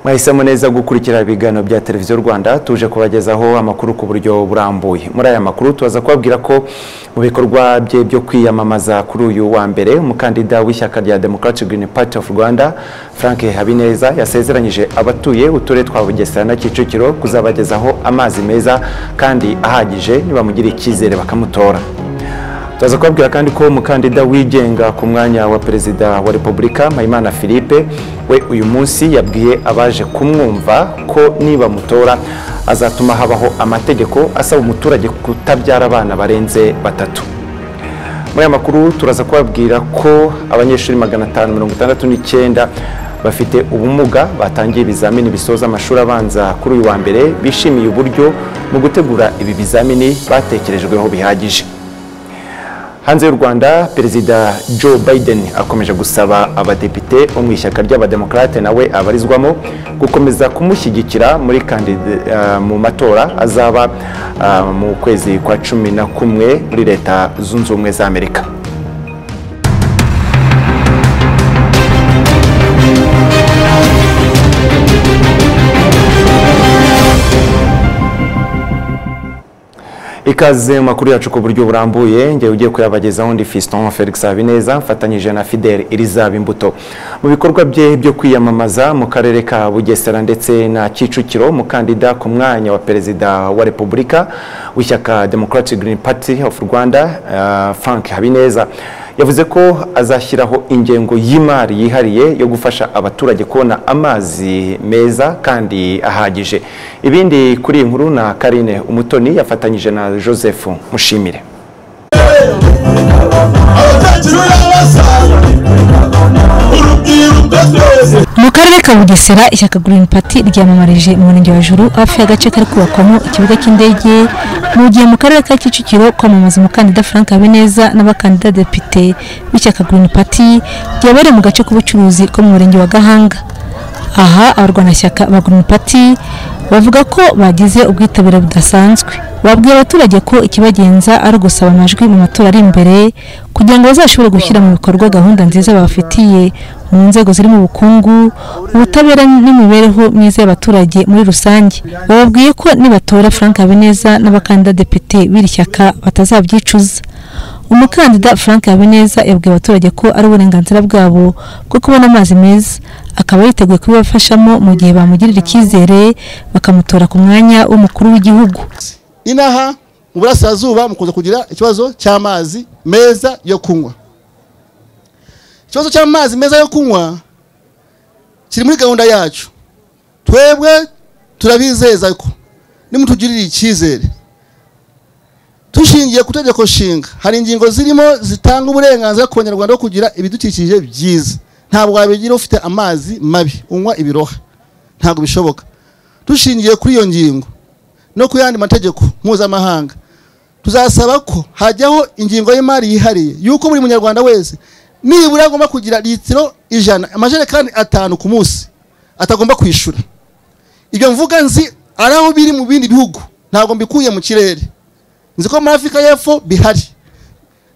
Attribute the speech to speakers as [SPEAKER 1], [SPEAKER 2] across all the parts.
[SPEAKER 1] mwahisemo neza gukurikira ibiganiro bya televiziyo rwanda tuje kubagezaho amakuru ku buryo burambuye muri aya makuru tubaza kubabwira ko mu bikorwa bye byo kwiyamamaza kuri uyu wa mbere umukandida w'ishyaka rya democratic green party of rwanda frank habineza yasezeranyije abatuye uturere twa bugesera na kicukiro kuzabagezaho amazi meza kandi ahagije nibamugira icyizere bakamutora turaza kubabwira kandi ko umukandida wigenga ku mwanya wa perezida wa repubulika mpayimana philippe we uyu munsi yabwiye abaje kumwumva ko nibamutora azatuma habaho amategeko asaba umuturage kutabyara abana barenze batatu muri aya makuru turaza kubabwira ko abanyeshuri magana atanu mirongo itandatu n'icyenda bafite ubumuga batangiye ibizamini bisoza amashuri abanza kuri uyu wa mbere bishimiye uburyo mu gutegura ibi bizamini batekerejweho bihagije hanze y'u rwanda perezida joe biden akomeje gusaba abadepite bo mu ishyaka ry'abademokarate nawe abarizwamo gukomeza kumushyigikira muri kandida mu matora azaba mu kwezi kwa cumi na kumwe muri leta zunze ubumwe za amerika ikaze mu makuru yacu ku buryo burambuye ngewe ugiye kuyabagezaho ndi fiston felix habineza mfatanyije na fidel elizab imbuto mu bikorwa bye byo kwiyamamaza mu karere ka bugesera ndetse na kicukiro umukandida ku mwanya wa perezida wa repubulika w'ishyaka democratic green party of rwanda uh, frank habineza yavuze ko azashyiraho ingengo y'imari yihariye yo gufasha abaturage kubona amazi meza kandi ahagije ibindi kuri iyi nkuru na karine umutoni yafatanyije na joseph mushimire
[SPEAKER 2] mu karere ka bugesera ishyaka green party ryamamarije mu murenge wa juru hafi y'agace kari kubakwamo ikibuga cy'indege mu gihe mu karere ka kicukiro kwamamaza umukandida frank habineza n'abakandida depite b'ishyaka green party ryabereye mu gace k'ubucuruzi ko mu murenge wa gahanga aha abarwanashyaka ba green party bavuga ko bagize ubwitabire budasanzwe babwiye abaturage ko ikibagenza ari ugusaba amajwi mu matora ari imbere kugira ngo bazashobore gushyira mu bikorwa gahunda nziza babafitiye mu nzego zirimo ubukungu ubutabera n'imibereho myiza y'abaturage muri rusange bababwiye ko nibatora frank habineza n'abakandida depite b'iri shyaka batazabyicuza umukandida frank habineza yabwiye abaturage ko ari uburenganzira bwabo bwo kubona amazi meza akaba yiteguye kubibafashamo mu gihe bamugirira icyizere bakamutora ku mwanya w'umukuru w'igihugu
[SPEAKER 3] inaha mu burasirazuba mukunze kugira ikibazo cy'amazi meza yo kunywa ikibazo cy'amazi meza yo kunywa kiri muri gahunda yacu twebwe turabizeza ko nimutugirire icyizere dushingiye ku tegeko nshinga hari ingingo zirimo zitanga uburenganzira ku banyarwanda bwo kugira ibidukikije byiza ntabwo wabigira ufite amazi mabi unywa ibiroha ntabwo bishoboka dushingiye kuri iyo ngingo no ku yandi mategeko mpuzamahanga tuzasaba ko hajyaho ingingo y'imari yihariye y'uko buri munyarwanda wese nibura agomba kugira litiro ijana amajerekani atanu ku munsi atagomba kwishyura ibyo mvuga nzi ari aho biri mu bindi bihugu ntabwo mbikuye mu kirere nzi ko muri afurika y'epfo bihari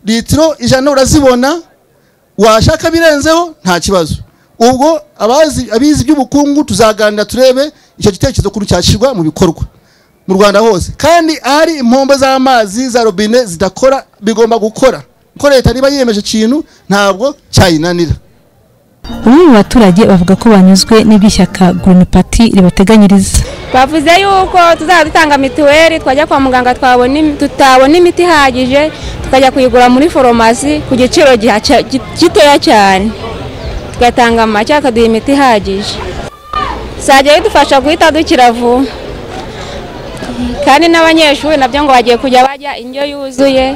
[SPEAKER 3] litiro ijana urazibona washaka birenzeho nta kibazo ubwo abizi iby'ubukungu tuzaganira turebe icyo gitekerezo kuri cyashyirwa mu bikorwa mu rwanda hose kandi ahari impombo z'amazi za robine zidakora bigomba gukora kuko leta niba yiyemeje ikintu ntabwo cyayinanira
[SPEAKER 2] bamwe mu baturage bavuga ko banyuzwe n'iby'ishyaka green party ribateganyiriza
[SPEAKER 4] bavuze yuko tuzaba dutanga mituweli twajya kwa muganga tutabona imiti ihagije tukajya kuyigura muri foromasi ku giciro gitoya cyane tugatanga make akaduha imiti ihagije bizajya bidufasha guhita dukira vuba kandi n'abanyeshuri nabyo ngo bagiye kujya bajya indyo yuzuye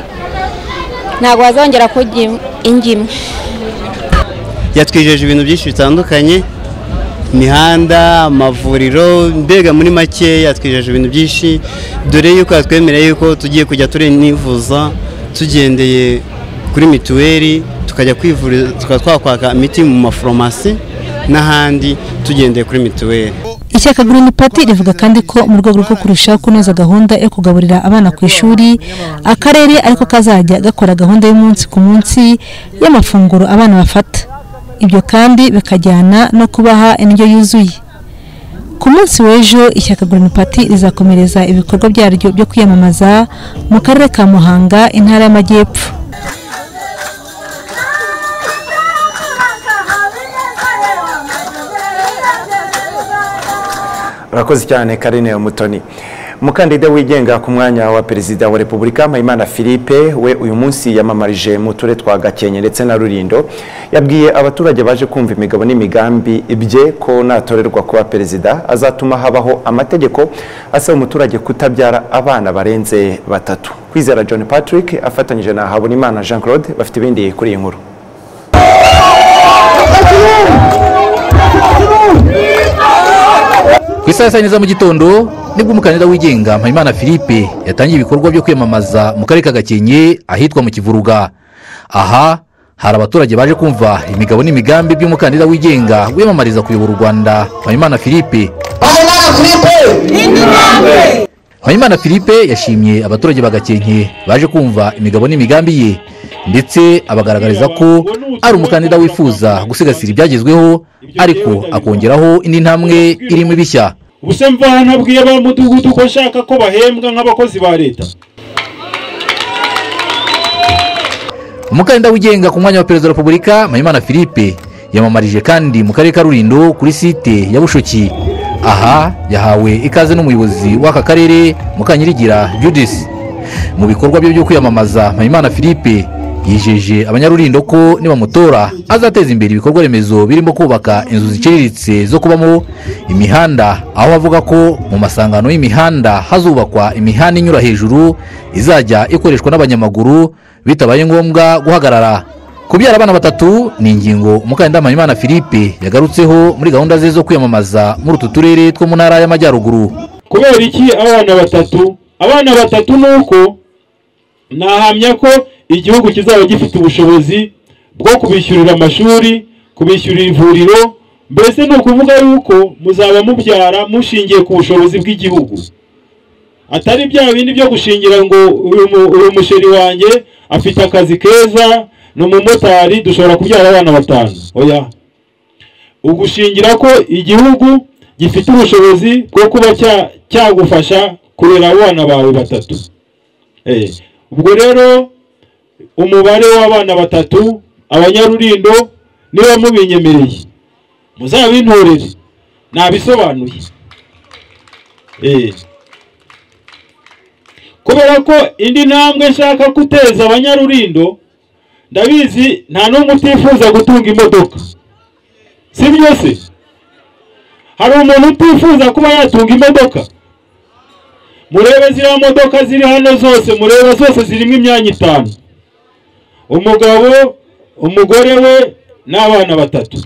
[SPEAKER 4] ntabwo bazongera kurya ingimwe
[SPEAKER 5] yatwijeje ibintu byinshi bitandukanye imihanda amavuriro mbega muri make yatwijeje ibintu byinshi dore yuko yatwemereye yuko tugiye kujya turenivuza tugendeye kuri mituweli tukajya kwivuriza tukaba twakwaka imiti mu maforomasi n'ahandi tugendeye kuri mituweli
[SPEAKER 2] ishyaka green party rivuga kandi ko mu rwego rwo kurushaho kunoza gahunda yo kugaburira abana ku ishuri akarere ariko kazajya gakora gahunda y'umunsi ku munsi y'amafunguro abana bafata ibyo kandi bikajyana no kubaha indyo yuzuye ku munsi w'ejo ishyaka Green Party rizakomereza ibikorwa byaryo byo kwiyamamaza mu karere ka Muhanga intara y'Amajyepfo
[SPEAKER 1] urakoze cyane karine umutoni umukandida wigenga ku mwanya wa perezida wa repubulika mpayimana philippe we uyu munsi yamamarije mu turere twa gakenke ndetse na rurindo yabwiye abaturage baje kumva imigabo n'imigambi bye ko natorerwa kuba perezida azatuma habaho amategeko asaba umuturage kutabyara abana barenze batatu kwizera john patrick afatanyije na habonimana jean claude bafite ibindi kuri iyi nkuru
[SPEAKER 6] ku isaha saa yine za mu gitondo nibwo umukandida wigenga mpayimana philippe yatangiye ibikorwa byo kwiyamamaza mu karere ka gakenke ahitwa mu kivuruga aha hari abaturage baje kumva imigabo n'imigambi by'umukandida wigenga wiyamamariza kuyobora u rwanda mpayimana philippe mpayimana philippe yashimye abaturage ba gakenke baje kumva imigabo n'imigambi ye ndetse abagaragariza ko ari umukandida wifuza gusigasira ibyagezweho ariko akongeraho indi ntambwe irimo ibishya
[SPEAKER 7] ubuse mva hano abwiye abo mu mudugudu ko nshaka ko bahembwa nk'abakozi ba leta
[SPEAKER 6] umukandida wigenga ku mwanya wa perezida wa repubulika mpayimana philippe yamamarije kandi mu karere ka rurindo kuri site ya bushoki aha yahawe ikaze n'umuyobozi w'aka karere mukanyirigira judisi mu bikorwa bye byo kwiyamamaza mpayimana philippe yijeje abanyarulindo ko nibamutora azateza imbere ibikorwa remezo birimo kubaka inzu ziciriritse zo kubamo imihanda aho avuga ko mu masangano y'imihanda hazubakwa imihanda inyura hejuru izajya ikoreshwa n'abanyamaguru bitabaye ngombwa guhagarara kubyara abana batatu ni ingingo umukandida mpayimana philippe yagarutseho muri gahunda ze zo kwiyamamaza muri utu turere two mu ntara y'amajyaruguru
[SPEAKER 7] kubera iki abana batatu abana batatu ni uko nahamya ko igihugu kizaba gifite ubushobozi bwo kubishyurira amashuri kubishyurira ivuriro mbese ni ukuvuga yuko muzaba mubyara mushingiye ku bushobozi bw'igihugu atari bya bindi byo gushingira ngo uyu mu- uyu musheri wanjye afite akazi keza ni umumotari dushobora kubyara abana batanu oya ugushingira ko igihugu gifite ubushobozi bwo kuba cya- cyagufasha kurera abana bawe batatu Eh, ubwo rero umubare w'abana batatu abanyarulindo niba mubinyemereye muzabintorere nabisobanuye Eh. kubera ko indi ntambwe nshaka guteza abanyarulindo ndabizi nta n'umwe utifuza gutunga imodoka si byo se hari umuntu utifuza kuba yatunga imodoka murebe ziriya modoka ziri hano zose mureba zose zirimo imyanya itanu umugabo umugore we n'abana batatu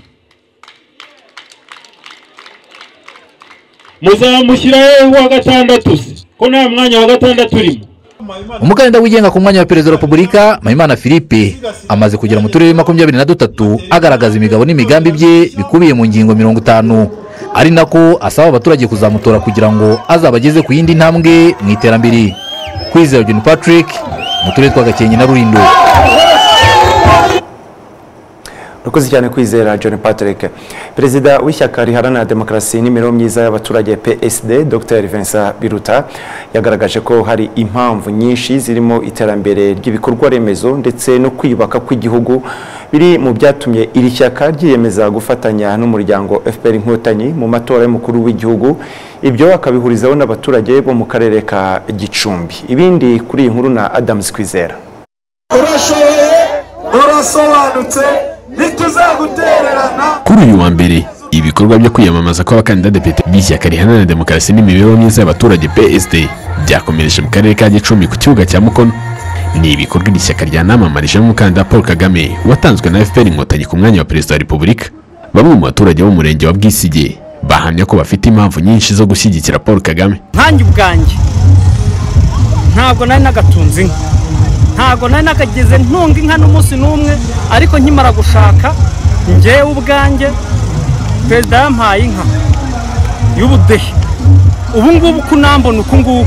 [SPEAKER 7] muzamushyiraho uwa gatandatu se ko nta mwanya wa gatandatu urimo
[SPEAKER 6] umukandida wigenga ku mwanya wa perezida wa repubulika mpayimana philippe amaze kugera mu turere makumyabiri na dutatu agaragaza imigabo n'imigambi bye bikubiye mu ngingo mirongo itanu ari nako asaba abaturage kuzamutora kugira ngo azabageze ku yindi ntambwe mu iterambere kwizera john patrick mu turere twa gakenke na rurindo
[SPEAKER 1] Urakoze cyane kwizera John Patrick. Perezida w'ishyaka riharanira demokarasi n'imibereho myiza y'abaturage PSD Dr. Vincent Biruta yagaragaje ko hari impamvu nyinshi zirimo iterambere ry'ibikorwa remezo ndetse no kwiyubaka kw'igihugu biri mu byatumye iri shyaka ryiyemeza gufatanya n'umuryango FPR Inkotanyi mu matora y'umukuru w'igihugu ibyo akabihurizaho n'abaturage bo mu karere ka Gicumbi. Ibindi kuri iyi nkuru na Adams Kwizera.
[SPEAKER 8] urashoboye urasobanutse ntituzagutererana
[SPEAKER 9] kuri uyu wa mbere ibikorwa byo kwiyamamaza kw'abakandida depite b'ishyaka riharanira demokarasi n'imibereho myiza y'abaturage psd byakomereje mu karere ka gicumbi ku kibuga cya mukono ni ibikorwa iri shyaka ryanamamarijemo umukandida paul kagame watanzwe na fpr inkotanyi ku mwanya wa perezida wa repubulika bamwe mu baturage bo mu murenge wa bwisige bahamya ko bafite impamvu nyinshi zo gushyigikira paul kagame
[SPEAKER 10] nkanjye ubwanjye ntabwo nari nagatunze inka ntabwo nari nagageze ntunga inka n'umunsi n'umwe ariko nkimara gushaka ngewe ubwanjye perezida yampaye inka y'ubudehe ubu ngubu uko unambona uku nguku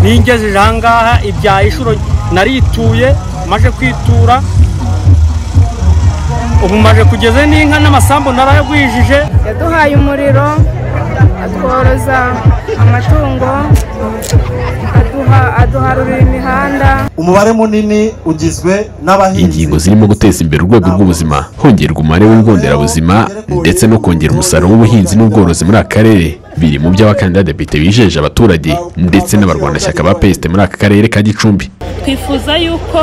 [SPEAKER 10] ningejeje aha ngaha ibyaye inshuro narituye maje kwitura ubu maje kugeze n'inka n'amasambu narayagwijije
[SPEAKER 11] yaduhaye umuriro
[SPEAKER 10] atworoza amatungo aduha aduharurira imihanda
[SPEAKER 12] umubare munini ugizwe n'abahinzi
[SPEAKER 9] ingingo zirimo guteza imbere urwego rw'ubuzima hongerwa umubare w'ibigo nderabuzima ndetse no kongera umusaruro w'ubuhinzi n'ubworozi muri aka karere biri mu byo abakandida depite bijeje abaturage ndetse n'abarwanashyaka ba pesite muri aka karere ka gicumbi
[SPEAKER 13] twifuza yuko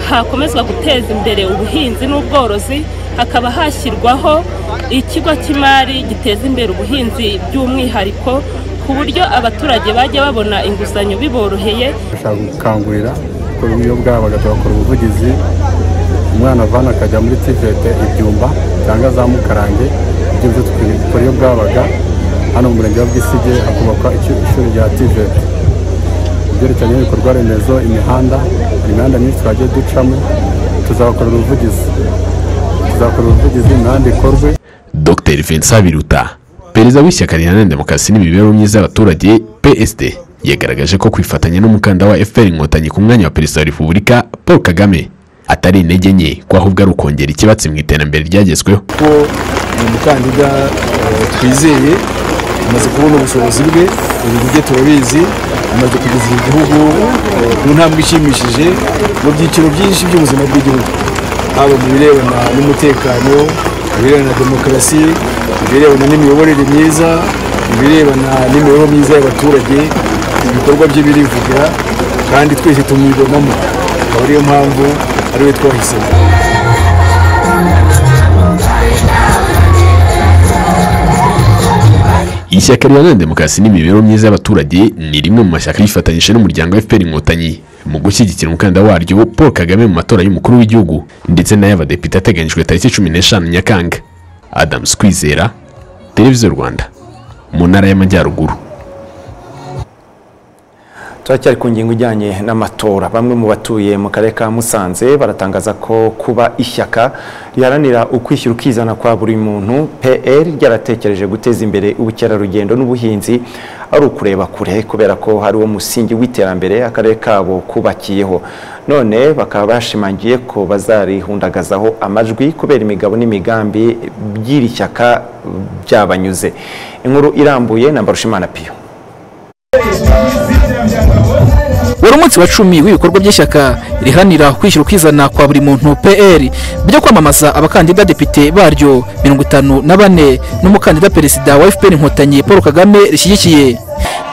[SPEAKER 13] hakomezwa guteza imbere ubuhinzi n'ubworozi hakaba hashyirwaho ikigo cy'imari giteza imbere ubuhinzi by'umwihariko ku buryo abaturage bajya babona inguzanyo biboroheye
[SPEAKER 14] bashaka gukangurira gukora uburyo bwabo bagahita bakora ubuvugizi umwana avana akajya muri tivete ibyumba cyangwa za mukarange ibyo byo tukora iyo bwabaga hano mu murenge wa bwisige hakubakwa ikigo- ishuri rya tivete ibyerekeranye n'ibikorwa remezo imihanda hari imihanda myinshi twagiye ducamo tuzabakorera ubuvugizi tuzakora ubuvugizi imihanda ikorwe
[SPEAKER 9] dr vincent biruta perezida w'ishyaka riharanira demokarasi n'imibereho myiza y'abaturage psd yagaragaje ko kwifatanya n'umukandida wa fpr inkotanyi ku mwanya wa perezida wa repubulika paul kagame atari intege nke ko ahubwo ari ukongera ikibatsi mu iterambere ryagezweho
[SPEAKER 15] ko ni umukandida eh, twizeye amaze kubona ubushobozi bwe ibintu bye turabizi amaze kugeza igihugu eh, ku ntambwe ishimishije mu byiciro byinshi by'ubuzima bw'igihugu haba mu birebana n'umutekano mu birebana na demokarasi mu birebana n'imiyoborere myiza mu birebana n'imibereho myiza y'abaturage ibikorwa bye birivugira kandi twese tumwibonamo akaba ariyo mpamvu ariwe twahisemo
[SPEAKER 9] ishyaka riharanira demokarasi n'imibereho myiza y'abaturage ni rimwe mu mashyaka yifatanyije n'umuryango wa fpr inkotanyi mu gushyigikira umukandida waryo paul kagame mu matora y'umukuru w'igihugu ndetse n'ay'abadepite ateganyijwe tariki cumi n'eshanu nyakanga adamu kwizera televiziyo rwanda mu ntara y'amajyaruguru
[SPEAKER 1] turacyari ku ngingo ijyanye n'amatora bamwe mu batuye mu karere ka musanze baratangaza ko kuba ishyaka riharanira ukwishyira ukizana kwa buri muntu pr ryaratekereje guteza imbere ubukerarugendo n'ubuhinzi ari ukureba kure kubera ko hari uwo musingi w'iterambere akarere kabo kubakiyeho none bakaba bashimangiye ko bazarihundagazaho amajwi kubera imigabo n'imigambi by'iri shyaka byabanyuze inkuru irambuye na mbarushimana piyo
[SPEAKER 16] wari umunsi wa cumi w'ibikorwa by'ishyaka riharanira kwishyura ukizana kwa buri muntu pr byo kwamamaza abakandida depite baryo mirongo itanu na bane n'umukandida perezida wa fpr inkotanyi paul kagame rishyigikiye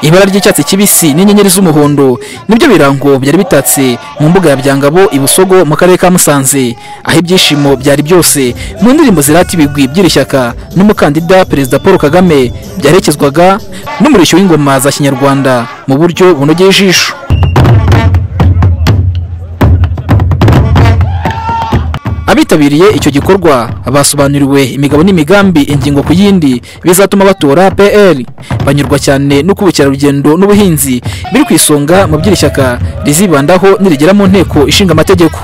[SPEAKER 16] ibara ry'icyatsi kibisi n'inyenyeri z'umuhondo nibyo birango byari bitatse mu mbuga ya byangabo i busogo mu karere ka musanze aho ibyishimo byari byose mu ndirimbo zirata ibigwi by'iri shyaka n'umukandida perezida paul kagame byaherekezwaga n'umurishyo w'ingoma za kinyarwanda mu buryo bunogeye ijisho abitabiriye icyo gikorwa basobanuriwe imigabo n'imigambi ingingo ku yindi bizatuma batora pr banyurwa cyane no ubukerarugendo n'ubuhinzi biri ku isonga mu by'iri shyaka rizibandaho nirigera mu nteko ishinga amategeko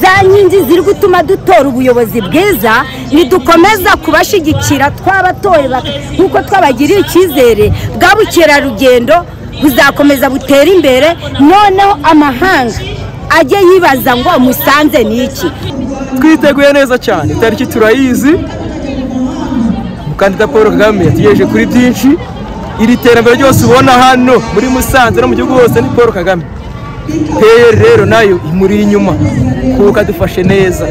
[SPEAKER 17] za nkingi ziri gutuma dutora ubuyobozi bwiza nidukomeza kubashyigikira twabatoye nk'uko twabagiriye icyizere bwa bukerarugendo buzakomeza butere imbere noneho amahanga ajye yibaza ngo musanze ni iki
[SPEAKER 18] twiteguye neza cyane itariki turayizi umukandida paul kagame yategereje kuri byinshi iri terambere ryose ubona hano muri musanze no mu gihugu hose ni paul kagame pr rero nayo imuri inyuma kuko adufashe neza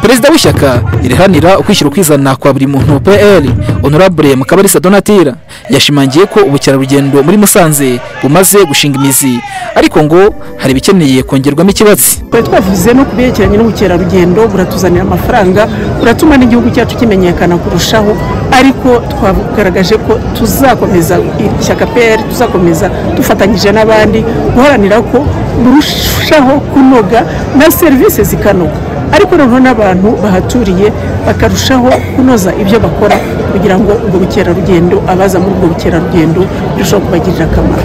[SPEAKER 16] perezida w'ishyaka riharanira ukwishyira ukwizana kwa buri muntu pr honorable mukabarisa donatira yashimangiye ko ubukerarugendo muri musanze bumaze gushinga imizi ariko ngo hari ibikeneye kongerwamo ikibatsi
[SPEAKER 19] twari twavuze no ku byerekeranye n'ubukerarugendo buratuzanira amafaranga buratuma n'igihugu cyacu kimenyekana kurushaho ariko twagaragaje ko tuzakomeza ishyaka pr tuzakomeza dufatanyije n'abandi guharanira ko burushaho kunoga na serivisi zikanoga ariko noneho n'abantu bahaturiye bakarushaho kunoza ibyo bakora kugira ngo ubwo bukerarugendo abaza muri ubwo bukerarugendo birusheho kubagirira akamaro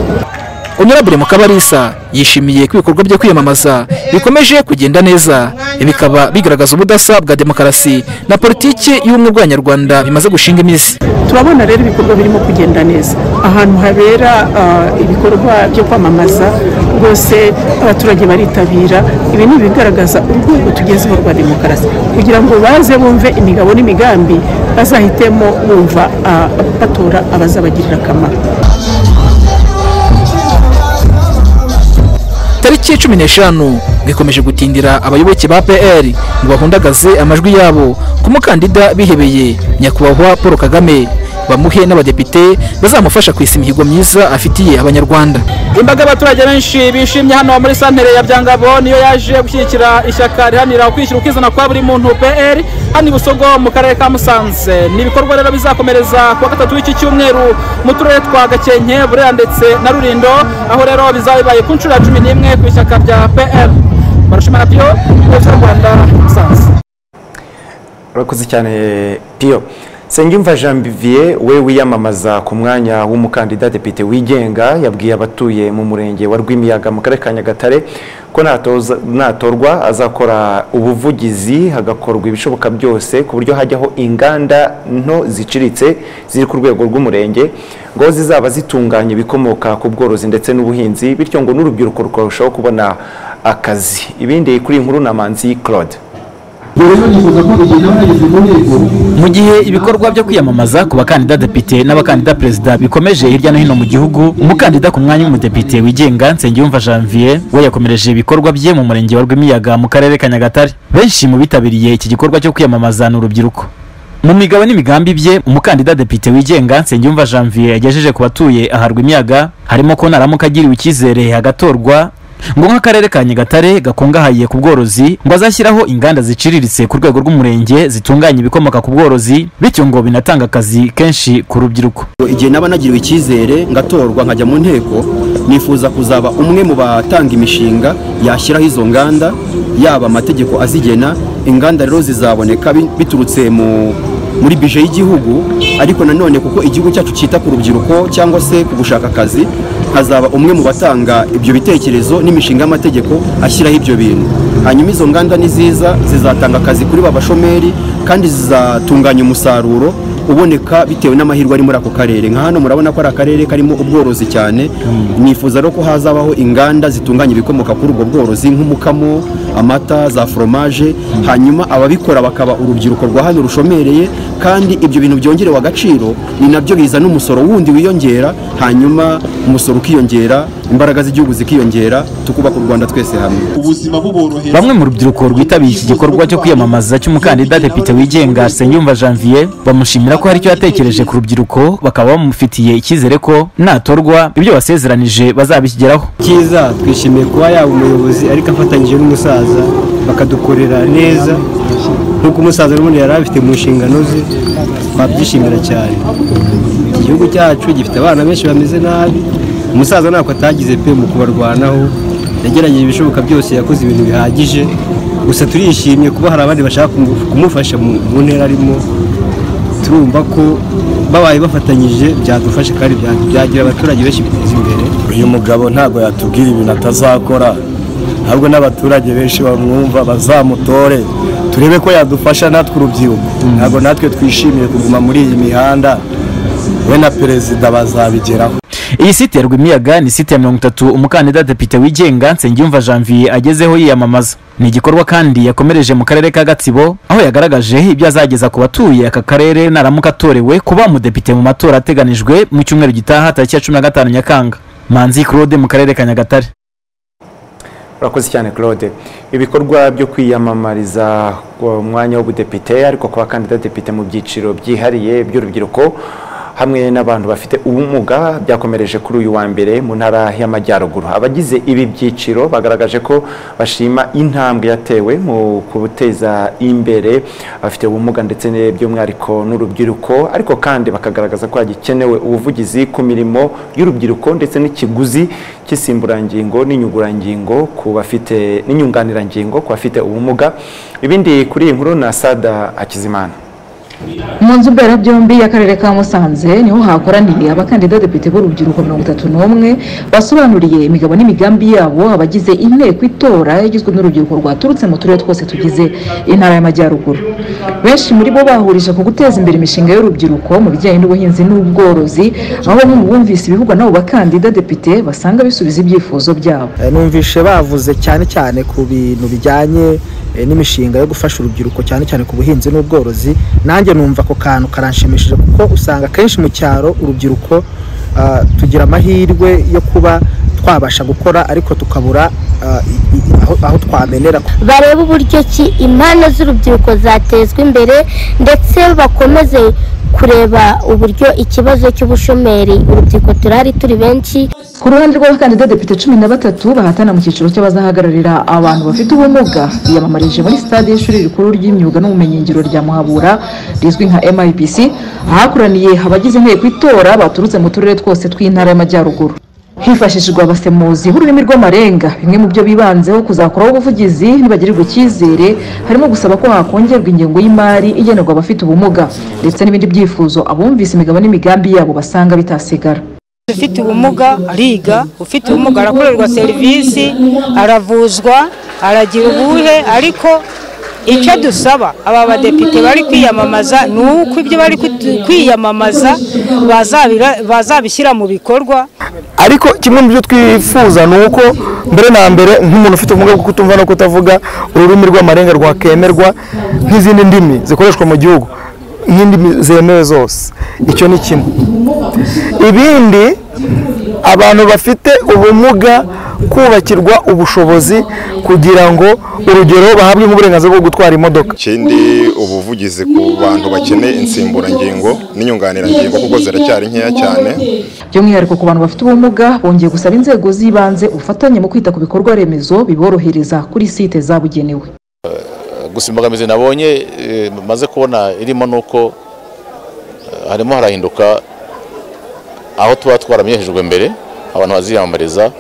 [SPEAKER 16] Honorable Mukabarisa yishimiye ko ibikorwa byo kwiyamamaza bikomeje kugenda neza Ibi bikaba bigaragaza ubudasa bwa demokarasi na politiki y'ubumwe bw'abanyarwanda bimaze gushinga imizi
[SPEAKER 19] turabona rero ibikorwa birimo kugenda neza ahantu habera ah, ibikorwa byo kwamamaza rwose abaturage baritabira ibi ni ibigaragaza urwego tugezeho rwa demokarasi kugira ngo baze bumve imigabo n'imigambi bazahitemo bumva ah, batora abazabagirira akamaro
[SPEAKER 16] tariki cumi n'eshanu ngo ikomeje gutindira abayoboke ba pr ngo bahundagaze amajwi yabo ku mukandida bihebeye nyakubahwa paul kagame bamuhe n'abadepite bazamufasha kwesa imihigo myiza afitiye abanyarwanda
[SPEAKER 20] imbaga y'abaturage benshi bishimye hano muri santere ya byangabo niyo yaje gushyigikira ishyaka riharanira ukwishyira ukizana kwa buri muntu pr hano i busogo mu karere ka musanze ni ibikorwa rero bizakomereza kuwa gatatu w'iki cyumweru mu turere twa gakenke burera ndetse na rurindo aho rero bizaba bibaye ku nshuro ya cumi n'imwe ku ishyaka rya pr barushima na piyo rwose rwanda musanze
[SPEAKER 1] urakoze cyane piyo Nsengimva Jean Vivier we wiyamamaza ku mwanya w'umukandida depite wigenga yabwiye abatuye mu murenge wa Rwimiyaga mu karere ka Nyagatare ko natoza- natorwa azakora ubuvugizi hagakorwa ibishoboka byose ku buryo hajyaho inganda nto ziciritse ziri ku rwego rw'umurenge ngo zizaba zitunganya ibikomoka ku bworozi ndetse n'ubuhinzi bityo ngo n'urubyiruko rukarushaho kubona akazi ibindi kuri iyi nkuru na Manzi Claude
[SPEAKER 21] mu gihe ibikorwa byo kwiyamamaza ku bakandida depite n'abakandida perezida bikomeje hirya no hino mu gihugu umukandida ku mwanya w'umudepite wigenga nsengiyumva janvier we yakomereje ibikorwa bye mu murenge wa rwimiyaga mu karere ka nyagatare benshi mu bitabiriye iki gikorwa cyo kwiyamamaza ni urubyiruko mu migabo n'imigambi bye umukandida depite wigenga nsengiyumva janvier yagejeje ku batuye aharwa imiyaga harimo ko naramuka agiriwe icyizere hagatorwa ngo nk'akarere ka nyagatare gakungahaye ku bworozi ngo azashyiraho inganda ziciriritse ku rwego rw'umurenge zitunganya ibikomoka ku bworozi bityo ngo binatanga akazi kenshi ku rubyiruko
[SPEAKER 22] igihe naba nagiriwe icyizere ngatorwa nkajya mu nteko nifuza kuzaba umwe mu batanga imishinga yashyiraho izo nganda yaba amategeko azigena inganda rero zizaboneka bi- biturutse mu muri bije y'igihugu ariko nanone kuko igihugu cyacu cyita ku rubyiruko cyangwa se ku gushaka akazi hazaba umwe mu batanga ibyo bitekerezo n'imishinga y'amategeko ashyiraho ibyo bintu hanyuma izo nganda ni ziza zizatanga akazi kuri ba bashomeri kandi zizatunganya umusaruro uboneka bitewe n'amahirwe ari muri ako karere nka hano murabona ko ari akarere karimo ubworozi cyane nifuza rero ko hazabaho inganda zitunganya ibikomoka kuri ubwo bworozi nk'umukamo amata za foromaje hanyuma ababikora bakaba urubyiruko rwa hano rushomereye kandi ibyo bintu byongerewe agaciro ni nabyo bizana umusoro wundi wiyongera hanyuma umusoro ukiyongera imbaraga z'igihugu zikiyongera tukubaka u rwanda twese hamwe
[SPEAKER 21] bamwe mu rubyiruko rwitabiriye iki gikorwa cyo kwiyamamaza cy'umukandida depite wigenga senyumva janvier bamushimira ko hari icyo yatekereje ku rubyiruko bakaba bamufitiye icyizere ko natorwa ibyo basezeranije bazabikigeraho
[SPEAKER 23] cyiza twishimiye kuba yaba umuyobozi ariko afatanyije n'umusaza bakadukorera neza nk'uko umusaza n'ubundi yari abifite mu nshingano ze twabyishimira cyane iki gihugu cyacu gifite abana benshi bameze nabi umusaza ntabwo atagize pe mu kubarwanaho yagerageje ibishoboka byose yakoze ibintu bihagije gusa turishimye kuba hari abandi bashaka kumu- kumufasha mu mu ntera arimo turumva ko babaye bafatanyije byadufasha kandi bya- byagira abaturage benshi biteza imbere
[SPEAKER 24] uyu mugabo ntabwo yatubwira ibintu atazakora ahubwo n'abaturage benshi bamwumva bazamutore turebe ko yadufasha natwe urubyiruko ntabwo natwe twishimiye kuguma muri iyi mihanda we na perezida bazabigeraho
[SPEAKER 21] iyi site ya rwimiyaga ni site ya mirongo itatu umukandida depite wigenga nsengiyumva janvier agezeho yiyamamaza ni igikorwa kandi yakomereje mu karere ka gatsibo aho yagaragaje ibyo azageza ku batuye aka karere naramuka atorewe kuba umudepite mu matora ateganijwe mu cyumweru gitaha tariki ya cumi na gatanu nyakanga manzi claude mu karere ka nyagatare
[SPEAKER 1] urakoze cyane claude ibikorwa byo kwiyamamariza ku mwanya w'ubudepite ariko ku bakandida depite mu byiciro byihariye by'urubyiruko hamwe n'abantu bafite ubumuga byakomereje kuri uyu wa mbere mu ntara y'amajyaruguru abagize ibi byiciro bagaragaje ko bashima intambwe yatewe mu guteza imbere abafite ubumuga ndetse ne- by'umwihariko n'urubyiruko ariko kandi bakagaragaza ko hagikenewe ubuvugizi ku mirimo y'urubyiruko ndetse n'ikiguzi cy'insimburangingo n'inyungurangingo ku bafite n'inyunganirangingo ku bafite ubumuga ibindi kuri iyi nkuru na sada akizimana
[SPEAKER 25] mu nzu mberabyombi y'akarere ka musanze niho hakoraniye abakandida depite b'urubyiruko mirongo itatu n'umwe basobanuriye imigabo n'imigambi yabo abagize inteko itora igizwe n'urubyiruko rwaturutse mu turere twose tugize intara y'amajyaruguru benshi muri bo bahurije ku guteza imbere imishinga y'urubyiruko mu bijyanye n'ubuhinzi n'ubworozi aho bamwe mu bumvise ibivugwa n'abo bakandida depite basanga bisubiza ibyifuzo byabo
[SPEAKER 26] numvishe bavuze cyane cyane ku bintu bijyanye eh, n'imishinga yo gufasha urubyiruko cyane cyane ku buhinzi n'ubworozi nanjye numva ako kantu karanshimishije kuko usanga akenshi mu cyaro urubyiruko ah, tugira amahirwe yo kuba twabasha gukora ariko tukabura ah, i- i- aho- aho twamenera
[SPEAKER 27] barebe uburyo ki impano z'urubyiruko zatezwa imbere ndetse bakomeze kureba uburyo ikibazo cy'ubushomeri urubyiruko turahari turi benshi
[SPEAKER 25] ku ruhande rw'abakandida depite cumi na batatu bahatana mu cyiciro cy'abazahagararira abantu bafite ubumuga biyamamarije muri stade y'ishuri rikuru ry'imyuga n'ubumenyingiro rya muhabura rizwi nka mibc ahakoraniye abagize inteko itora baturutse mu turere twose tw'intara y'amajyaruguru hifashishijwe abasemuzi b'ururimi rw'amarenga bimwe mu byo bibanzeho kuzakoraho ubuvugizi nibagirirwa icyizere harimo gusaba ko hakongerwa ingengo y'imari igenerwa abafite ubumuga ndetse n'ibindi byifuzo abumvise imigabo n'imigambi yabo basanga bitasigara
[SPEAKER 28] ufite ubumuga ariga ufite ubumuga arakorerwa serivisi aravuzwa aragira ubuhe ariko icyo dusaba aba badepite bari kwiyamamaza ni uko ibyo bari kutu- kwiyamamaza bazabira- bazabishyira mu bikorwa
[SPEAKER 29] ariko kimwe mu byo twifuza ni uko mbere na mbere nk'umuntu ufite ubumuga bwo kutumva no kutavuga ururimi rw'amarenga rwakemerwa nk'izindi ndimi zikoreshwa mu gihugu nk'indimi zemewe zose icyo ni kimwe ibindi abantu bafite ubumuga kubakirwa ubushobozi kugira ngo urugero bahabwe nk'uburenganzira bwo gutwara imodoka
[SPEAKER 30] ikindi ubuvugizi ku bantu bakeneye insimburangingo n'inyunganirangingo kuko ziracyari nkeya cyane
[SPEAKER 25] by'umwihariko ku bantu bafite ubumuga bongeye gusaba inzego z'ibanze ubufatanye mu kwita ku bikorwa remezo biborohereza kuri site zabugenewe
[SPEAKER 31] gusa imbogamizi nabonye eh, maze kubona irimo ni uko eh, harimo harahinduka aho tuba twaramenyeshejwe mbere abantu baziyamamariza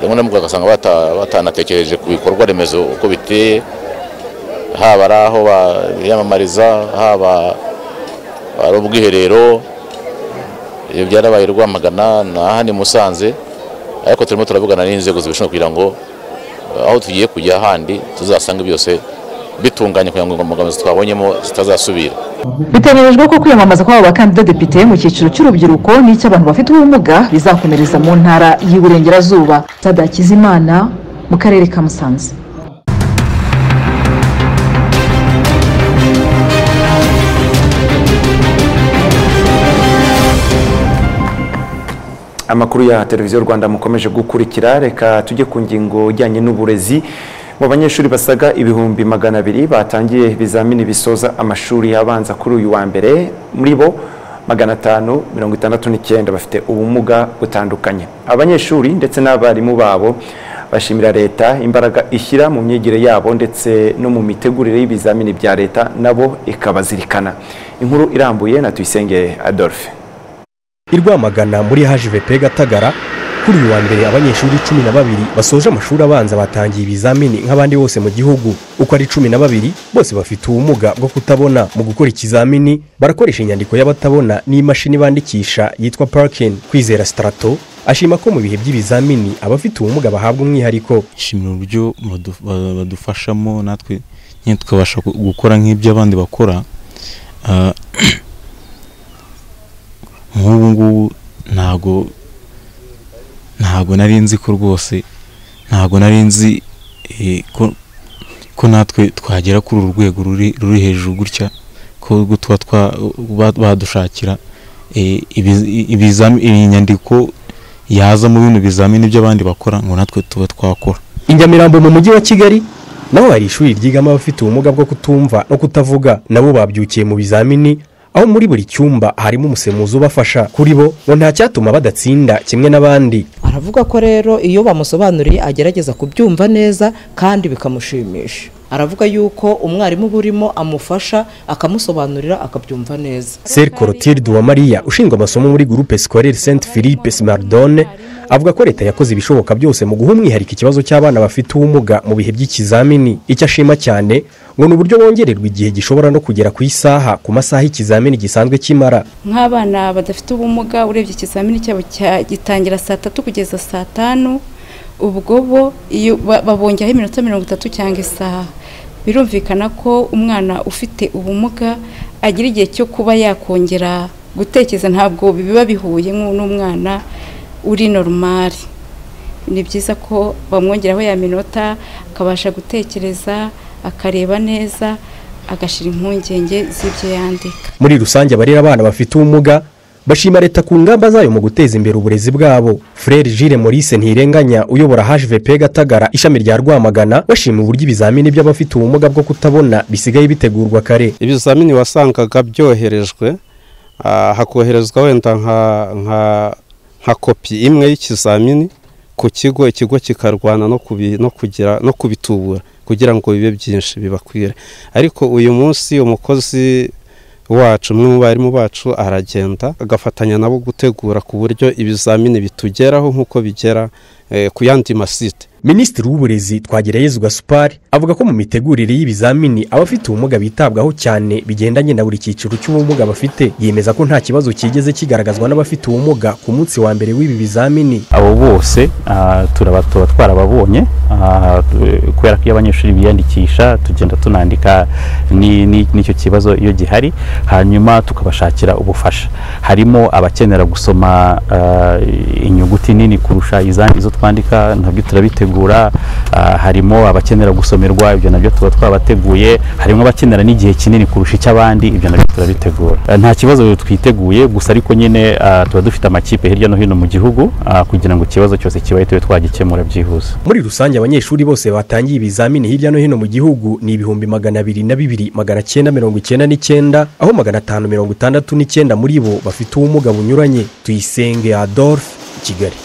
[SPEAKER 31] rimwe na rimwe ugasanga bata- batanatekereje ku bikorwa remezo uko biteye haba ari aho ba- biyamamariza haba ari ubwiherero ibyo byarabaye rwamagana na hano i musanze ariko turimo turavugana n'inzego zibishinzwe kugira ngo aho tugiye kujya ahandi tuzasanga byose bitunganye kugira ngo imbogamizi twabonyemo zitazasubira
[SPEAKER 25] biteganyijwe ko kwiyamamaza kw'abo bakandida depite mu cyiciro cy'urubyiruko n'icy'abantu bafite ubumuga bizakomereza mu ntara y'iburengerazuba sada kizimana mu karere ka musanze
[SPEAKER 1] amakuru ya televiziyo rwanda mukomeje gukurikira reka tujye ku ngingo ijyanye n'uburezi mu banyeshuri basaga ibihumbi magana abiri batangiye ibizamini bisoza amashuri abanza kuri uyu wa mbere muri bo magana atanu mirongo itandatu n'icyenda bafite ubumuga butandukanye abanyeshuri ndetse n'abarimu babo bashimira leta imbaraga ishyira mu myigire yabo ndetse no mu mitegurire y'ibizamini bya leta nabo ikabazirikana inkuru irambuye na tuyisenge adolphe
[SPEAKER 32] i Rwamagana muri HVP Gatagara kuri uyu wa mbere abanyeshuri cumi na babiri basoje amashuri abanza batangiye ibizamini nk'abandi bose mu gihugu uko ari cumi na babiri bose bafite ubumuga bwo kutabona mu gukora ikizamini barakoresha inyandiko y'abatabona n'imashini bandikisha yitwa parking kwizera starato ashima ko mu bihe by'ibizamini abafite ubumuga bahabwa umwihariko
[SPEAKER 33] ishimira uburyo badu- ba- badufashamo natwe nyine tukabasha gu- gukora nk'ibyo abandi bakora Ah, nk'ubu ngubu ntago ntago nari nzi ko rwose ntago nari nzi eh, ko ko natwe twagera kuri uru rwego ruri ruri hejuru gutya ko ubwo tuba twa- ba- badushakira eh, ibiz- ibizami- inyandiko yaza mu bino bizamini by'abandi bakora ngo natwe tuba twakora
[SPEAKER 32] Injyamirambo mu mujyi wa Kigali naho hari ishuri ryigamo abafite ubumuga bwo kutumva no kutavuga nabo babyukiye mu bizamini aho muri buri cyumba harimo umusemuzi ubafasha kuri bo ngo nta cyatuma badatsinda kimwe n'abandi
[SPEAKER 34] aravuga ko rero iyo bamusobanuriye agerageza kubyumva neza kandi bikamushimisha aravuga yuko umwarimu uba urimo amufasha akamusobanurira akabyumva neza
[SPEAKER 32] Sir Corotilde Uwamariya ushinzwe amasomo muri groupe scolaire Saint Philippe Smardone avuga ko leta yakoze ibishoboka byose mu guha umwihariko ikibazo cy'abana bafite ubumuga mu bihe by'ikizamini icyo ashima cyane ngo ni uburyo bongererwa igihe gishobora no kugera ku isaha ku masaha ikizamini gisanzwe kimara
[SPEAKER 35] nk'abana badafite ubumuga urebye ikizamini cyabo cya- gitangira saa tatu kugeza saa tanu ubwo bo iyo ba- babongeraho iminota mirongo itatu cyangwa isaha birumvikana ko umwana ufite ubumuga agira igihe cyo kuba yakongera gutekereza ntabwo biba bihuye nk'u- n'umwana uri normal ni byiza ko bamwongeraho ya minota akabasha gutekereza akareba neza agashira impungenge z'ibyo yandika
[SPEAKER 32] muri rusange abarera abana bafite ubumuga bashima leta ku ngamba zayo mu guteza imbere uburezi bwabo frere jire maurice ntirenganya uyobora hvp gatagara ishami rya rwamagana bashima uburyo ibizamini by'abafite ubumuga bwo kutabona bisigaye bitegurwa kare
[SPEAKER 11] ibizamini wasangaga byoherejwe ah, hakoherezwa wenda nka nka nka kopi imwe y'ikizamini ku kigo ikigo kikarwana no kubi- no kugira no kubitubura kugira ngo bibe byinshi bibakwire ariko uyu munsi umukozi wacu umwe mu barimu bacu aragenda agafatanya nabo gutegura ku buryo ibizamini bitugeraho nk'uko bigera eh, ku yandi masite
[SPEAKER 32] minisitiri w'uburezi twagirayezu gasupari avuga ko mu mitegurire y'ibizamini abafite ubumuga bitabwaho cyane bigendanye na buri cyiciro cy'ubumuga bafite yemeza ko nta kibazo kigeze kigaragazwa n'abafite ubumuga ku munsi wa mbere w'ibi bizamini
[SPEAKER 36] abo bose ah, turaba tuba twarababonye ah, tu- kubera ko iyo abanyeshuri biyandikisha tugenda tunandika ni- ni- n'icyo kibazo iyo gihari hanyuma tukabashakira ubufasha harimo abakenera gusoma ah, inyuguti nini kurusha izandi izo twandika nabyo turabitegura ah, harimo abakenera gusomerwa ibyo nabyo tuba twabateguye harimo abakenera n'igihe kinini kurusha icy'abandi ibyo nabyo turabitegura Eh, nta kibazo twiteguye gusa ariko nyine ah, tuba dufite amakipe hirya no hino mu gihugu ah, kugira ngo ikibazo cyose kibaye tube twagikemura byihuse
[SPEAKER 32] muri rusange abanyeshuri bose batangiye ibizamini hirya no hino mu gihugu ni ibihumbi magana abiri na bibiri magana cyenda mirongo icyenda n'icyenda aho magana atanu mirongo itandatu n'icyenda muri bo bafite ubumuga bunyuranye tuyisenge adolphe i kigali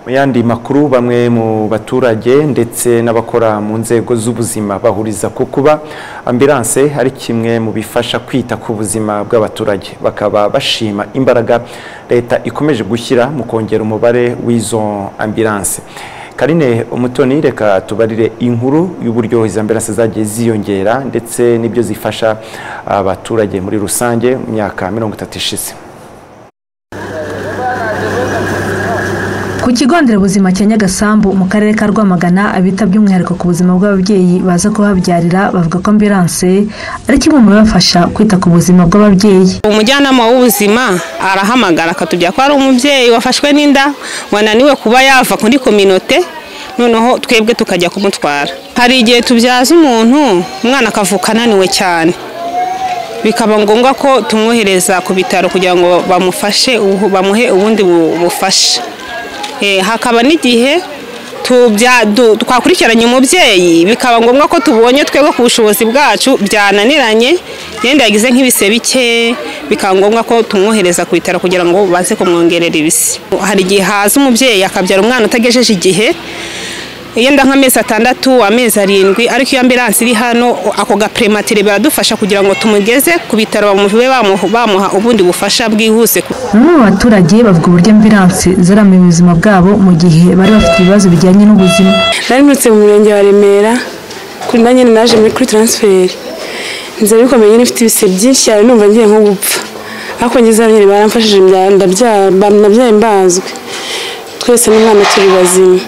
[SPEAKER 1] Mu yandi makuru bamwe mu baturage ndetse n'abakora mu nzego z'ubuzima bahuriza ku kuba ambilanse ari kimwe mu bifasha kwita ku buzima bw'abaturage bakaba bashima imbaraga leta ikomeje gushyira mu kongera umubare w'izo ambilanse karine umutoni reka tubarire inkuru y'uburyo izo ambilanse zagiye ziyongera ndetse n'ibyo zifasha abaturage muri rusange mu myaka mirongo itatu ishize
[SPEAKER 2] Ku kigo nderabuzima cya Nyagasambu mu karere ka Rwamagana abita by'umwihariko ku buzima bw'ababyeyi baza kuhabyarira bavuga ko ambilanse ari kimwe mu bibafasha kwita ku buzima bw'ababyeyi.
[SPEAKER 8] umujyanama w'ubuzima arahamagara akatubwira ko hari umubyeyi wafashwe n'inda wananiwe kuba yava kuri kominote noneho twebwe tukajya kumutwara hari igihe tubyaza umuntu umwana akavuka ananiwe cyane bikaba ngombwa ko tumwohereza ku bitaro kugira ngo bamufashe ubu- bamuhe ubundi bu- bufasha Eh, hakaba n'igihe tubya- du- twakurikiranye umubyeyi bikaba ngombwa ko tubonye twebwe ku bushobozi bwacu byananiranye yenda yagize nk'ibise bike bikaba ngombwa ko tumwohereza ku bitaro kugira ngo baze kumwongerera ibise hari igihe haza umubyeyi akabyara umwana utagejeje igihe yenda nk'amezi atandatu amezi arindwi ariko iyo ambilanse iri hano ako gaprematire biradufasha kugira ngo tumugeze ku bitaro bamuhe bamuha- bamuha ubundi bufasha bwihuse
[SPEAKER 2] Bamwe mu baturage bavuga uburyo ambilanse zaramiye ubuzima bwabo mu gihe bari bafite ibibazo bijyanye n'ubuzima.
[SPEAKER 37] narimutse mu murenge wa remera kuri nanjye naje muri kuri taransiferi nza bikomeye nyine mfite ibise byinshi cyane numva ngiye nko gupfa ariko ngeze hano nyine baramfashije mbyara- ndabyara- ba- nabyaye mbazwe twese n'umwana turi bazima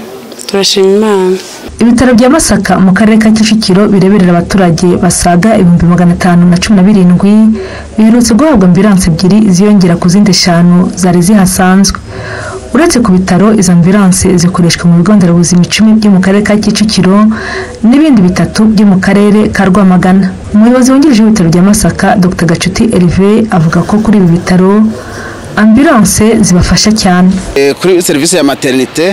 [SPEAKER 37] turashima imana
[SPEAKER 2] Ibitaro bya Masaka mu karere ka Kicukiro bireberera abaturage basaga ibihumbi magana atanu na cumi na birindwi biherutse guhabwa ambilanse ebyiri ziyongera ku zindi eshanu zari zihasanzwe. Uretse ku bitaro izo ambilanse zikoreshwa mu bigo nderabuzima icumi byo mu karere ka Kicukiro n'ibindi bitatu byo mu karere ka Rwamagana. Umuyobozi wungirije w'ibitaro bya Masaka Dr Gacuti Hervé avuga ko kuri ibi bitaro ambilanse zibafasha cyane.
[SPEAKER 38] Eh, kuri serivisi ya materinite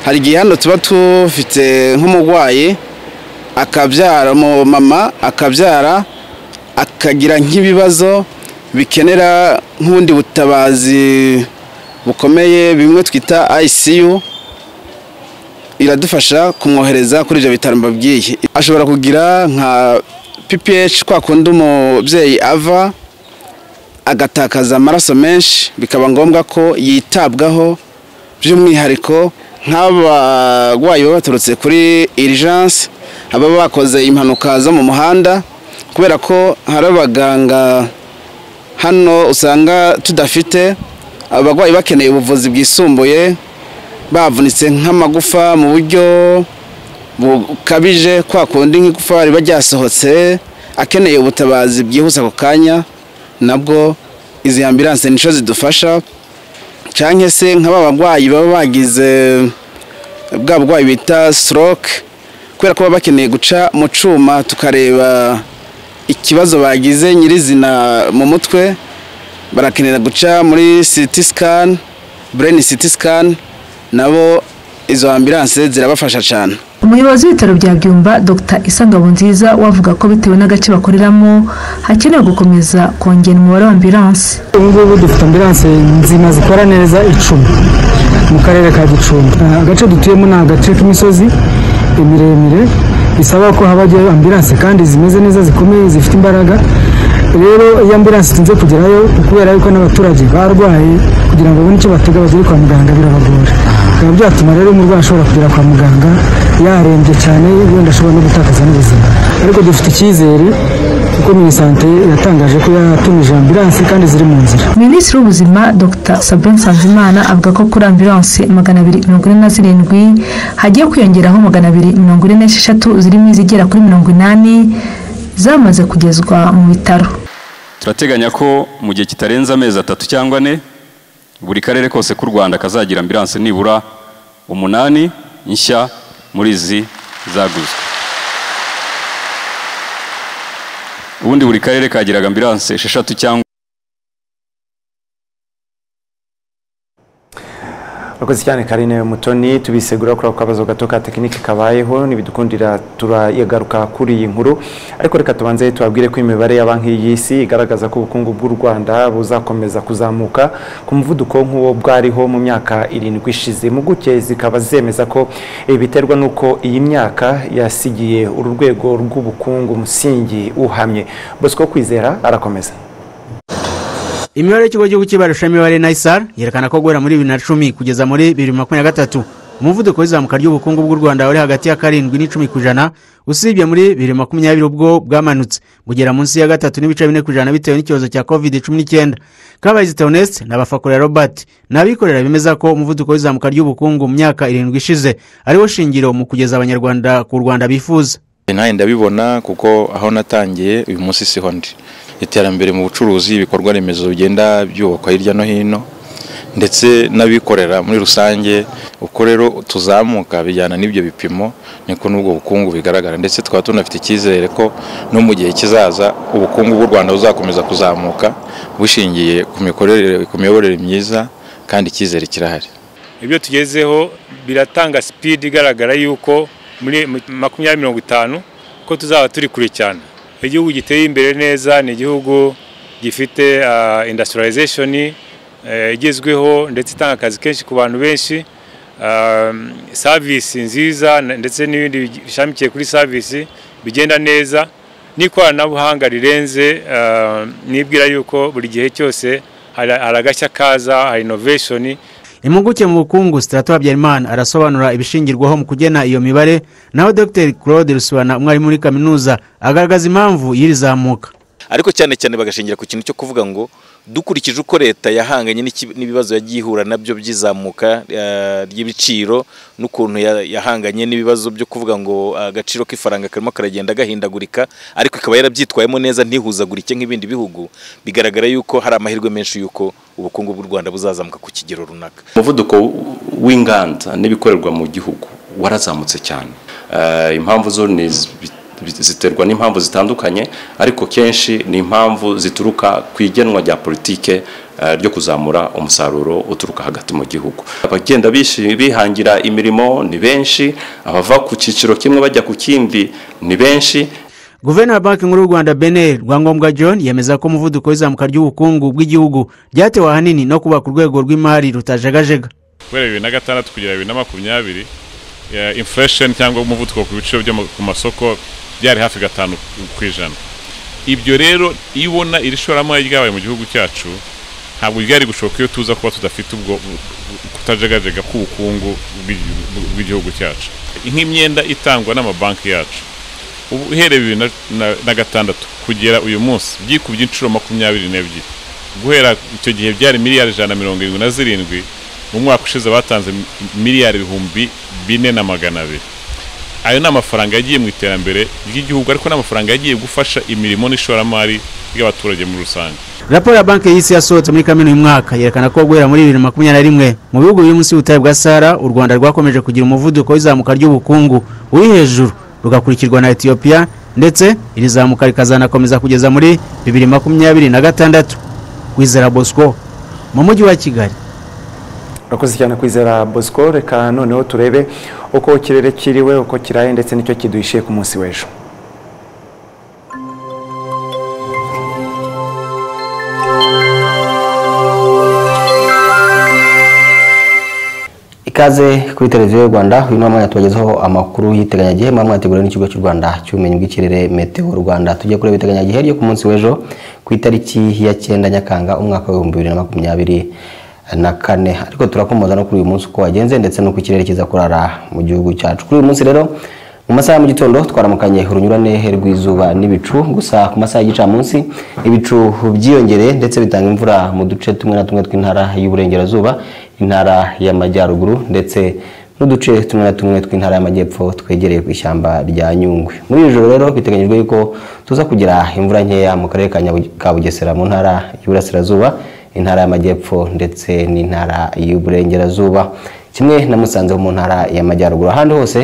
[SPEAKER 38] hari igihe hano tuba tufite nk'umurwayi akabyara umumama akabyara akagira nk'ibibazo bikenera nk'ubundi butabazi bukomeye bimwe twita ICU iradufasha kumwohereza kuri ibyo bitaro mbabwiye ashobora kugira nka PPH kwa kundi umubyeyi ava agatakaza amaraso menshi bikaba ngombwa ko yitabwaho by'umwihariko nk'abarwayi baba baturutse kuri irijanse ababa bakoze impanuka zo mu muhanda kubera ko hari abaganga hano usanga tudafite abarwayi bakeneye ubuvuzi bwisumbuye bavunitse nk'amagufa mu buryo bukabije kwa kundi nk'igufa riba ryasohotse akeneye ubutabazi bwihuse ako kanya nabwo izi ambiranse nico zidufasha cyangwa se nk'aba barwayi baba bagize bwa burwayi bita stroke kubera ko baba bakeneye guca mu cyuma tukareba ikibazo bagize nyirizina mu mutwe barakenera guca muri city scan brain city scan nabo izo ambiranse zirabafasha cyane
[SPEAKER 2] umuyobozi w'ibitaro bya byumba dr isangabunziza wavuga ko bitewe n'agace bakoreramo hakenewe gukomeza kongera umubare wa ambilanse
[SPEAKER 30] ubu ngubu dufite ambilanse nzima zikora neza icumi mu karere ka gicumbi agace dutuyemo ni agace k'imisozi miremire bisaba ko habajyayo ambilanse kandi zimeze neza zikomeye zifite imbaraga rero iyo ambilanse itinze kugerayo kubera yuko n'abaturage barwaye kugira ngo babone icyo batega bagere kwa muganga birabagora bikaba byatuma rero umurwayi ashobora kugera kwa muganga yarembye cyane wenda ashobora no gutakaza n'ubuzima ariko dufite icyizere kuko minisante yatangaje ko yatumije ambilanse kandi ziri mu nzira
[SPEAKER 2] minisitiri w'ubuzima dr sabin sanzimana avuga ko kuri ambilanse magana abiri mirongo ine na zirindwi hagiye kwiyongeraho magana abiri mirongo ine n'esheshatu zirimo izigera kuri mirongo inani zamaze kugezwa mu bitaro
[SPEAKER 39] turateganya ko mu gihe kitarenze amezi atatu cyangwa ane buri karere kose k'u rwanda kazagira ambilanse nibura umunani nshya muri izi zaguzwe ubundi buri karere kagiraga ambilanse esheshatu cyangwa
[SPEAKER 1] urakoze cyane karine mutoni tubisegura kuri ako kabazo gato ka tekinike kabayeho ntibidukundira turayagaruka kuri iyi nkuru ariko reka tubanze tubabwire ko imibare ya banki y'isi igaragaza ko ubukungu bw'u rwanda buzakomeza kuzamuka ku muvuduko nk'uwo bwariho mu myaka irindwi ishize impuguke zikaba zemeza ko ibi biterwa n'uko iyi myaka yasigiye uru rwego rw'ubukungu umusingi uhamye bosco kwizera arakomeza
[SPEAKER 12] imibare y'ikigo cy'igihugu cy'ibarushamibare nayisar yerekana ko guhera muri bibiri na cumi kugeza muri bibiri na makumyabiri na gatatu umuvuduko w'izamuka ry'ubukungu bw'u rwanda wari hagati ya karindwi n'icumi ku ijana usibye muri bibiri na makumyabiri ubwo bwamanutse bugera munsi ya gatatu n'ibice bine ku ijana bitewe n'ikibazo cya covid cumi n'icyenda kabayizi theoneste n'abafakorera robert ni abikorera bemeza ko umuvuduko w'izamuka ry'ubukungu mu myaka irindwi ishize ariwo shingiro mu kugeza abanyarwanda ku rwanda bifuza
[SPEAKER 40] nawe ndabibona kuko aho natangiye uyu munsi siho ndi iterambere mu bucuruzi ibikorwa remezo bigenda byubakwa hirya no hino ndetse n'abikorera muri rusange uko rero tuzamuka bijyana n'ibyo bipimo niko n'ubwo bukungu bigaragara ndetse tukaba tunafite icyizere ko no mu gihe kizaza ubukungu bw'u rwanda buzakomeza kuzamuka bushingiye ku mikorere ku miyoborere myiza kandi icyizere kirahari
[SPEAKER 41] ibyo tugezeho biratanga sipidi igaragara yuko muri makumyabiri mirongo itanu ko tuzaba turi kure cyane igihugu giteye imbere neza ni igihugu gifite industrialization igezweho ndetse itanga akazi kenshi ku bantu benshi savisi nziza ndetse n'ibindi bishamikiye kuri savisi bigenda neza n'ikoranabuhanga rirenze nibwira yuko buri gihe cyose hari agashya kaza hari inovation
[SPEAKER 12] impuguke mu bukungu sitarato habyarimana arasobanura ibishingirwaho mu kugena iyo mibare naho dr claude rusubana umwarimu muri kaminuza agaragaza impamvu y'iri zamuka
[SPEAKER 40] ariko cyane cyane bagashingira ku kintu cyo kuvuga ngo dukurikije uko leta yahanganye n'ibibazo yagiye ihura nabyo by'izamuka ry'ibiciro n'ukuntu yahanganye n'ibibazo byo kuvuga ngo agaciro k'ifaranga karimo karagenda gahindagurika ariko ikaba yarabyitwayemo neza ntihuzagurike nk'ibindi bihugu bigaragara yuko hari amahirwe menshi y'uko ubukungu bw'u rwanda buzazamuka ku kigero runaka
[SPEAKER 42] umuvuduko w'inganda n'ibikorerwa mu gihugu warazamutse cyane impamvu zo ni ziterwa n'impamvu zitandukanye ariko kenshi ni impamvu zituruka ku igenwa rya politike ryo kuzamura umusaruro uturuka hagati mu gihugu abagenda bihangira imirimo ni benshi abava ku cyiciro kimwe bajya ku kindi ni benshi
[SPEAKER 12] guverinoma banki nkuru y'u rwanda beneri rwangombwa john yemeza ko umuvuduko w'izamuka ry'ubukungu bw'igihugu byatewe ahanini no kubaka urwego rw'imari rutajegajega
[SPEAKER 20] guhera bibiri na gatandatu kugera bibiri na makumyabiri infuresheni cyangwa umuvuduko ku biciro byo ku masoko byari hafi gatanu ku ijana ibyo rero iyo ubona iri shoramari ryabaye mu gihugu cyacu ntabwo ryari gushoboka iyo tuza kuba tudafite ubwo kutajagajega k'ubukungu bw'igi- bw'igihugu cyacu nk'imyenda itangwa n'amabanki yacu ubu uhereye bibiri na- na- na gatandatu kugera uyu munsi byikubye inshuro makumyabiri n'ebyiri guhera icyo gihe byari miliyari ijana na mirongo irindwi na zirindwi mu mwaka ushize batanze mi- miliyari ibihumbi bine na magana abiri ayo ni amafaranga yagiye mu iterambere ry'igihugu ariko ni amafaranga yagiye gufasha imirimo n'ishoramari ry'abaturage muri rusange
[SPEAKER 12] raporo ya banki y'isi yasohotse muri kamena uyu mwaka yerekana ko guhera muri bibiri na makumyabiri na rimwe mu bihugu biri munsi y'ubutayu bwa sahara u rwanda rwakomeje kugira umuvuduko w'izamuka ry'ubukungu uri hejuru rugakurikirwa na etiyopiya ndetse iri zamuka rikazanakomeza kugeza muri bibiri makumyabiri na gatandatu kwizera bosco mu mujyi wa kigali
[SPEAKER 1] urakoze cyane kwizera bosco reka noneho turebe uko ikirere kiriwe uko kiraye ndetse n'icyo kiduhishiye ku munsi w'ejo
[SPEAKER 26] ikaze kuri televiziyo y'u rwanda uyu ni umwanya tubagezaho amakuru y'iteganyagihe mwaba mwateguriwe n'ikigo cy'u rwanda cy'ubumenyi bw'ikirere meteo rwanda tujye kureba iteganyagihe ryo ku munsi w'ejo ku itariki ya cyenda nyakanga umwaka w'ibihumbi bibiri na makumyabiri na kane ariko turakomoza no kuri uyu munsi uko wagenze ndetse n'uko ikirere kiza kurara mu gihugu cyacu kuri uyu munsi rero mu masaha ya mu gitondo twaramukanye urunyurane rw'izuba n'ibicu gusa ku masaha y'igicamunsi ibicu byiyongereye ndetse bitanga imvura mu duce tumwe na tumwe tw'intara y'uburengerazuba intara y'amajyaruguru ndetse n'uduce tumwe na tumwe tw'intara y'amajyepfo twegereye ku ishyamba rya nyungwe muri iri joro rero biteganyijwe yuko tuza kugira imvura nkeya mu karere ka Nyabu- ka bugesera mu ntara y'uburasirazuba intara y'amajyepfo ndetse n'intara y'uburengerazuba kimwe na musanze ho mu ntara y'amajyaruguru ahandi hose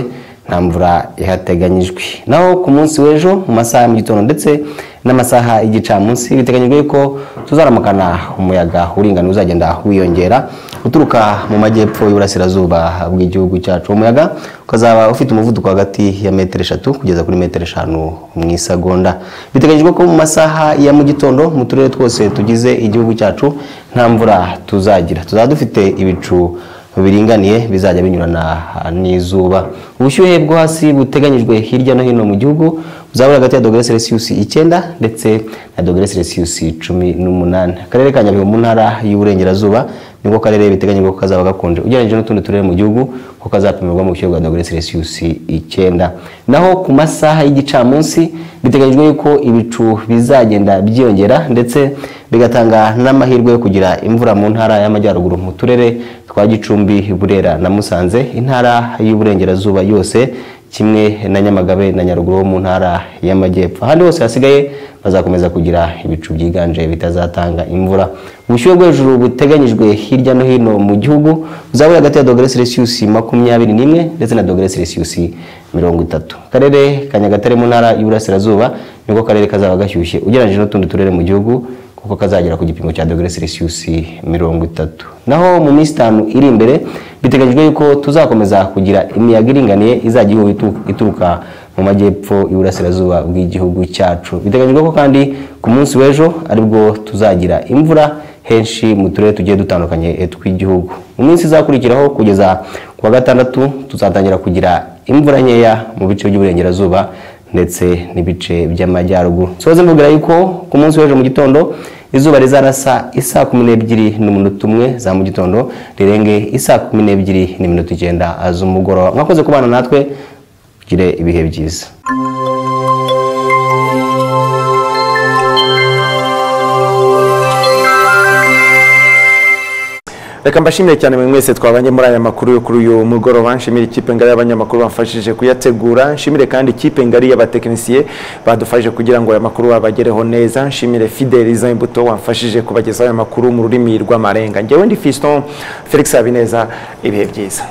[SPEAKER 26] nta mvura ihateganyijwe naho ku munsi w'ejo mu masaha ya mu gitondo ndetse n'amasaha y'igicamunsi biteganyijwe ko tuzaramukana umuyaga uringaniye uzagenda wiyongera uturuka mu majyepfo y'uburasirazuba bw'igihugu cyacu uwo muyaga ukazaba ufite umuvuduko hagati ya metero eshatu kugeza kuri metero eshanu mu isagonda biteganyijwe ko mu masaha ya mu gitondo mu turere twose tugize igihugu cyacu nta mvura tuzagira tuzaba dufite ibicu biringaniye bizajya binyurana n'izuba ubushyuhe bwo hasi buteganyijwe hirya no hino mu gihugu buzabura hagati ya dogere selisiyusi icyenda ndetse na dogere selisiyusi cumi n'umunani akarere ka nyabihu mu ntara y'uburengerazuba nibwo karere biteganyijwe ko kazaba gakonje ugereranyije n'utundi turere mu gihugu ko kazapimirwa mu bushyuhe bwa dogere selisiyusi icyenda naho ku masaha y'igicamunsi biteganyijwe yuko ibicu bizagenda byiyongera ndetse bigatanga n'amahirwe yo kugira imvura mu ntara y'amajyaruguru mu turere twa gicumbi burera na musanze intara y'uburengerazuba yose kimwe na nyamagabe na nyaruguru ho mu ntara y'amajyepfo ahandi hose hasigaye bazakomeza kugira ibicu byiganje bitazatanga imvura ubushyuhe bwo hejuru buteganyijwe hirya no hino mu gihugu buzabura hagati ya dogere selisiyusi makumyabiri n'imwe ndetse na dogere selisiyusi mirongo itatu akarere ka nyagatare mu ntara y'uburasirazuba nibwo karere kazaba gashyushye ugereranyije n'utundi turere mu gihugu kuko kazagera ku gipimo cya dogere selisiyusi mirongo itatu naho mu minsi itanu iri imbere biteganyijwe yuko tuzakomeza kugira imiyaga iringaniye izajya ihuha itu- ituruka mu majyepfo y'uburasirazuba bw'igihugu cyacu biteganyijwe ko kandi ku munsi w'ejo aribwo tuzagira imvura henshi mu turere tugiye dutandukanye eh, tw'igihugu mu minsi izakurikiraho kugeza ku wa gatandatu tuzatangira kugira imvura nkeya mu bice by'uburengerazuba ndetse n'ibice by'amajyaruguru soze mvugira yuko ku munsi w'ejo mu gitondo izuba rizarasa isaa kumi n'ebyiri n'iminota umwe za mu gitondo rirenge isaa kumi n'ebyiri n'iminota icyenda z'umugoroba mwakoze kubana natwe tugire ibihe byiza
[SPEAKER 1] reka mbashimire cyane buri mwese twabanye muri aya makuru yo kuri uyu mugoroba nshimire ikipe ngari y'abanyamakuru bamfashije kuyategura nshimire kandi ikipe ngari y'abatekinisiye badufashije kugira ngo aya makuru babagereho neza nshimire fideliza imbuto wamfashije kubagezaho aya makuru mu rurimi rw'amarenga ngewe ndi fiston felix habineza ibihe byiza